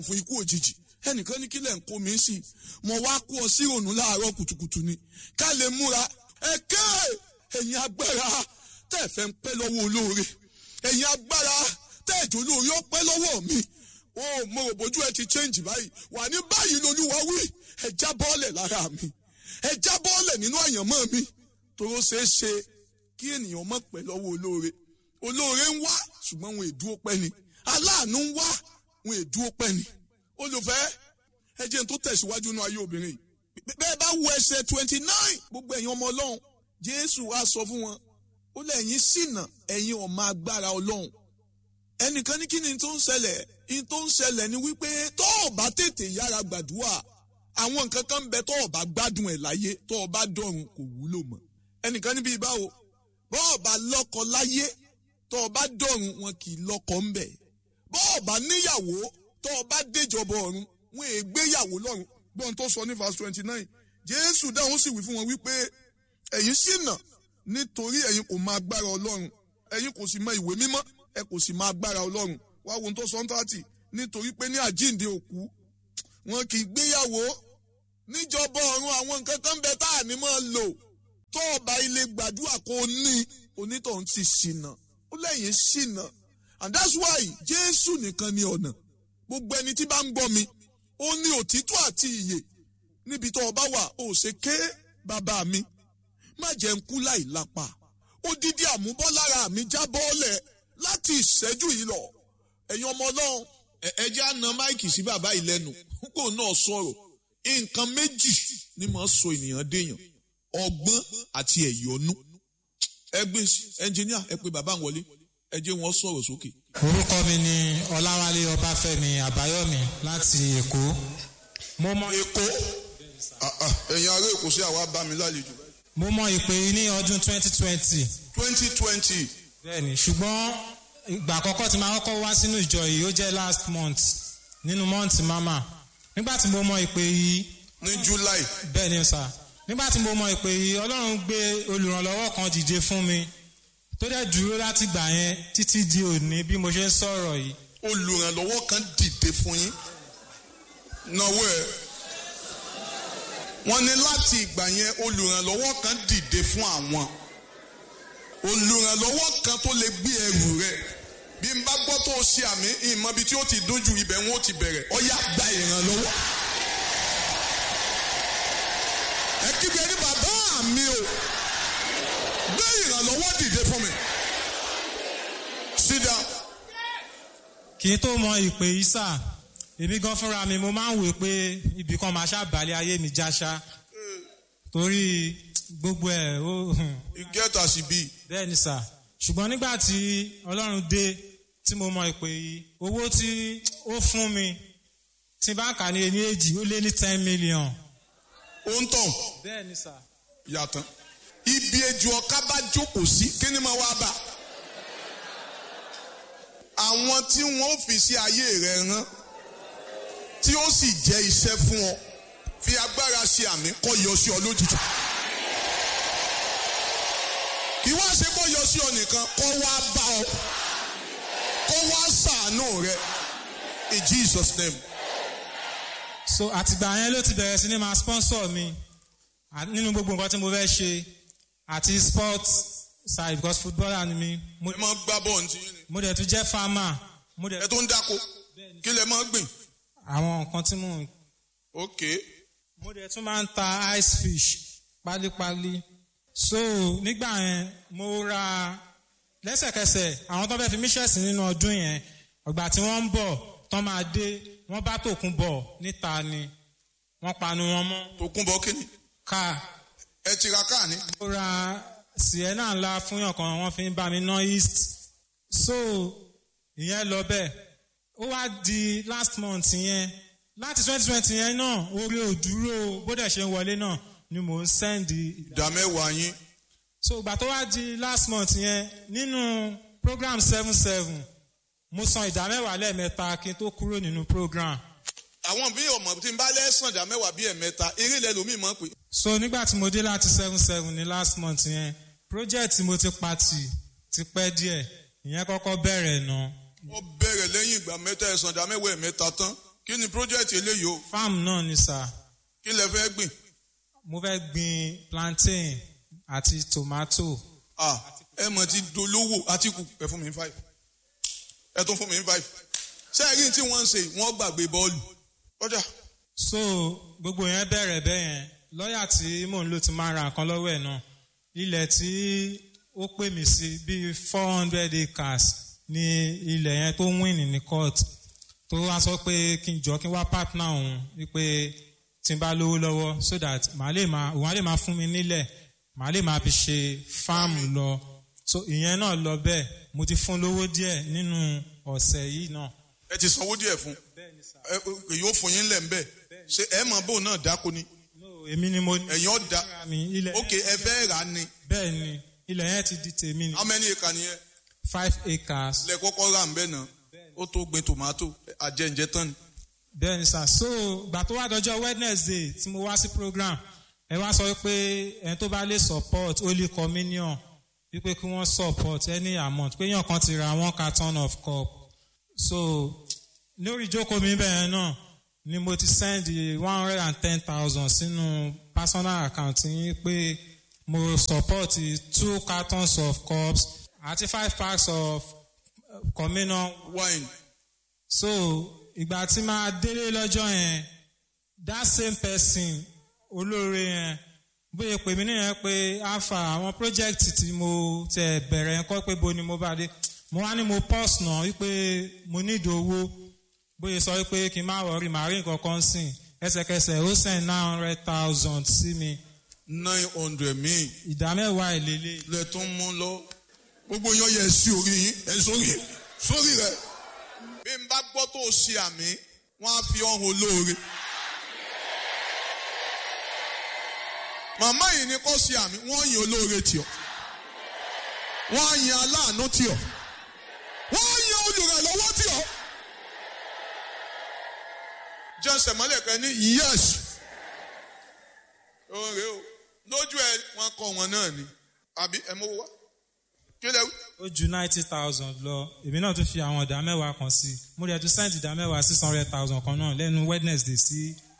fún ikú òjijì ẹnìkan ní kílẹ̀ ń kó mi sí mo wá kó ọ sí ìrònú láàárọ̀ kùtùkùtù ni ká lè múra ẹ̀kẹ́ ẹ̀yin agbára tẹ́ ẹ fẹ́ ń pẹ́ lọ́wọ́ olóore ẹ̀yin agbára tẹ́ ẹ̀jọ̀ olóore ó pẹ́ lọ́wọ́ mi ó mo rò bójú ẹ ti change báyìí wà ní báyìí lolúwa wí ẹ já bọ́ọ̀lẹ̀ lára mi ẹ já bọ́ọ̀lẹ̀ nínú àyànmọ́ mi toró ṣeé ṣe kí ènìyàn mọ̀ pẹ́ lọ́wọ́ olóore olóore ń wá ṣùgbọ́n wọn èdúró pẹ́ ni aláàánú ń wá wọn èdúró pẹ́ ni olùfẹ́ ẹ jẹ́ n tó tẹ̀síwájú nínú ayé obìnrin yìí bẹ́ẹ̀ bá wo ẹsẹ̀ twenty nine gbogbo ẹ̀yin ọmọ ọlọ́run jésù wá sọ fún wọn ó lẹ́yìn ṣìnà ẹ̀yin ọmọ agbára ọlọ́run ẹnìkan ní kí ni tó ń ṣẹlẹ̀ ní tó ń ṣẹlẹ̀ ni wípé tó o bá tètè yára gbàdúrà àwọn nǹkan kan ń bẹ tó o bá gbádùn ẹ̀ láyé tó o bá dọ̀run kò wúlò mọ́ ẹnìkan níbi ìbáwo bó o bá lọ́kọ láyé tó o bá dọ̀run wọn kì í lọ́kọ ń bẹ̀ bó o bá níyàwó tó o bá déjọba ọ̀run wọn è gbéyàwó lọ́run gbọ́n tó sọ ní verse twenty nine jésù dáhùn sì wí fún wọn wípé ẹ̀yin ṣìnà nítorí ẹ̀yin kò mọ agbára ọlọ́run ẹ̀yin kò sì mọ ìwé mímọ́ ẹ kò sì mọ agbára ọlọ́run wá wo ohun tó sọ ń tààtì nítorí pé ní àjíǹde òkú wọn kì í gbéyàwó níjọba ọ̀run àwọn nǹkan kan bẹ tá à ní máa lò tó ọba ilé gbàdúrà kò ní onítọ̀hún ti ṣìnà ó lẹ́yìn ṣìnà and that's why jésù nìkan ni ọ̀nà gbogbo ẹni tí bá ń gbọ́ mi ó ní òtítọ́ àti ìyè níbi tó ọba wà ó ṣe ké bàbá mi má jẹ́ ń kú láì lápá odidi àmúbọ́lára mi já bọ́ọ̀lẹ̀ láti ìṣẹ́jú yìí lọ ẹ̀yin ọmọ ọlọ́run ẹ jẹ́ á na máìkì sí bàbá yìí lẹ́nu kó náà sọ̀rọ̀ nǹkan méjì ni mo sọ ènìyàn déèyàn ọgbọ́n àti ẹ̀yọ́nú ẹgbẹ́ ẹnjìníà ẹ pé bàbá ń wọlé ẹ jẹ́ wọn sọ̀rọ̀ sókè. orúkọ mi ni ọláwálé ọbáfẹ́mi àbáyọ̀mí láti èkó mo mọ èkó ẹ̀yin ará èkó sí àwa bá mi lálejò. mo mọ ìpè yìí ní ọdún 2020 twenty twenty bẹ́ẹ̀ni ṣùgbọ́n ìgbà àkọ́kọ́ tí màá kọ́kọ́ wá sínú ìjọ yìí ó jẹ́ last month nínú month mama nígbà tí mo mọ ìpè yìí ní july bẹ́ẹ̀ni sà nígbà tí mo mọ ìpè yìí ọlọ́run gbé olùrànlọ́wọ́ kan dìde fún mi tó dẹ̀ dúró láti gbà yẹn títí di òní bí mo ṣe ń sọ̀rọ̀ yìí olùrànlọ́wọ́ kan dìde fún yín náwó ẹ̀ wọ́n ní láti ìgbà yẹn olùrànlọ́wọ́ kan dìde fún àwọn olùrànlọ́wọ́ kan tó lè gbé ẹrù rẹ̀ bí n bá gbọ́ tó o ṣe àmì ìmọ̀ ibi tí ó ti dójú ibẹ̀ wọn ó ti bẹ̀rẹ̀ ọ̀yá gba ìrànlọ́wọ́. ẹ kígbe ní bàbá mi o gbé ìrànlọ́wọ́ dìde fún mi. sit down. kí n tó mọ ìpè yìí sà èmi gan fúnra mi mo máa ń wò pé ibì kan máa ṣàbàlẹ̀ ayé mi jáṣá torí gbogbo ẹ̀ ó you get as e be. bẹ́ẹ̀ ni sà ṣùgbọ́n nígbà tí ọlọ́run dé tí mo mọ ìpè yìí owó tí ó fún mi tí bá ń kà ní ẹni èjì ó lé ní ten million. ó ń tàn bẹ́ẹ̀ ni sà. yàtọ̀ ibi ejò ọ̀ká bá jókòó sí kí ni mo wá bá àwọn tí wọ́n fi sí ayé rẹ̀ rán tí ó sì jẹ́ iṣẹ́ fún ọ fi agbára ṣe àmì kọ́ yọ sí ọ lójijì kí wá ṣe kó yọ sí ọ nìkan kó wá bá ọ kó wá ṣàánú rẹ in Jesus name. so àtìgbà yẹn ló ti bẹ̀rẹ̀ sí ní máa sponsor mi à- nínú gbogbo nǹkan tí mo fẹ́ ṣe àti sport side because footballer ni mi mo, ẹ máa gbá bọ́ọ̀lù tí yín ni mo dẹ̀ tún jẹ́ farmer mo dẹ̀ ẹ tó ń dáko kí lẹ máa gbìn. àwọn nǹkan tí mo ok mo dẹ̀ tún máa ń ta ice fish pálípálí so nígbà yẹn mo ra lẹ́sẹ̀kẹsẹ̀ àwọn tó fẹ́ fi mí ṣẹ̀sì nínú ọdún yẹn ọgbà tí wọ́n ń bọ̀ tán máa dé wọ́n bá tòkun bọ̀ níta ni wọ́n panu wọn mọ́ tó kún bọ́ kí ni káà ẹ ti ra káà ní. mo ra sienna ńlá fún yàn kan wọ́n fi ń bá mi ná east so ìyẹn lọ bẹ́ẹ̀ ó wá di last month yẹn láti twenty twenty yẹn náà orí òdúró bó dẹ̀ ṣe ń wọlé náà ni mò ń sẹ́ndì ìdá mẹ́wàá yín so ìgbà tó wá di last month yẹn nínú program seven seven mo san ìdá mẹ́wàá lẹ́ẹ̀mẹ́ta kí n tó kúrò nínú program àwọn bí ọmọ tí n bá lẹ́sàn ìdá mẹ́wàá bíi ẹ̀mẹ́ta eré ilẹ̀ lómi mọ̀ pé so nígbà tí mo dé láti seven seven ní last month yẹn project tí mo ti pati ti pẹ́ díẹ̀ ìyẹn kọ́kọ́ bẹ̀rẹ̀ náà ó bẹ̀rẹ̀ lẹ́yìn ìgbà mẹ́ta ẹ̀sán ìdá mẹ́wàá ẹ̀mẹ́ta tán kí ni project eléyìí o farm náà ni sà kí lẹ fẹ́ gbìn mo fẹ́ gbin plantain àti tomato ah ẹ mọ̀ ti dolówó àtìkù ẹ fún mi ní five ẹ tún fún mi ní five sẹ́yìn tí wọ́n ń ṣe wọ́n gbàgbé bọ́ọ̀lù ọjà so gbogbo yẹn bẹ̀rẹ̀ bẹ́ẹ̀ yẹn lọ́ọ̀yà tí mò ń lò ti máa ra nǹkan lọ́wọ́ ẹ̀ náà ilẹ̀ tí ó pè mí sí bíi four hundred acres ní ilẹ̀ yẹn tó win ní court tó wá sọ pé kí n jọ kí n wá partner òun wípé tí n bá lówó lọ́wọ́ so that màá lè máa òun á lè máa fún mi nílẹ̀ màá lè máa fi ṣe farm lọ so ìyẹn náà lọ bẹ́ẹ̀ mo ti fún lówó díẹ̀ nínú ọ̀sẹ̀ yìí náà. ẹ ti sanwó díẹ̀ fún ẹ èyí ó fún yín lẹ̀ ń bẹ̀ ṣe ẹ mọ̀ bóun náà dáko ni no èmi ni mo ní. ẹ̀yin ọ̀dà mi ilẹ̀ ok ẹ fẹ́ rà á ni bẹ́ẹ̀ ni ilẹ̀ yẹn ti di tèmi ni how many acre nìyẹn five acres lẹ kọ́kọ́ rà ń bẹ̀ náà ó tó gbin tomato àjẹǹjẹ tán ni bẹ́ẹ̀ ni sà so gbà tó wá dọjọ́ wednesday tí mo wá sí program ẹ wá sọ pé ẹni tó bá lè support holy communion wípé kí wọ́n support any amount pé yàn kan ti ra one carton of cup so lórí ìjókòó mi bẹ́ẹ̀ náà ni mo ti send one hundred and ten thousand sínú personal account yín pé mo support two cartons of cups àti five packs of uh, communion wine so ìgbà tí máa délé lọ́jọ́ yẹn that same person olóore yẹn bóyá pè mí nìyẹn pé alpha àwọn project tí mo tẹ bẹ̀rẹ̀ yẹn kọ́ pé bo ni mo bá dé mo wá ní mo pause náà wípé mo need owó bóyá sọ wípé kí n má wọrí màá rí nǹkan kan sìn ẹsẹ̀kẹsẹ̀ ó send nine hundred thousand sí mi nine hundred míì ìdá mẹ́wàá ìlélẹ̀ lẹ tún mú lọ gbogbo yan yẹ sí orí yín ẹ sórí sórí rẹ. bí n bá gbọ́ tó o ṣe àmì wọ́n á fi ọ̀hún olóore. màmá yìí ni kò ṣe àmì wọ́n yin olóore tì ọ́ wọ́n á yin aláàánú tì ọ́ wọ́n á yin olùrànlọ́wọ́ tì ọ́. jẹ́sẹ̀ mọ́lẹ̀ kan ní yes òun rèé o lójú ẹ wọn kọ wọn náà ni àbí ẹ mọ wá kí lẹ wí. ó ju ninety thousand lọ èmi náà tún fi àwọn ìdá mẹ́wàá kan sí mo rẹ̀ tún send ìdá mẹ́wàá six hundred thousand kan náà lẹ́nu wednesday sí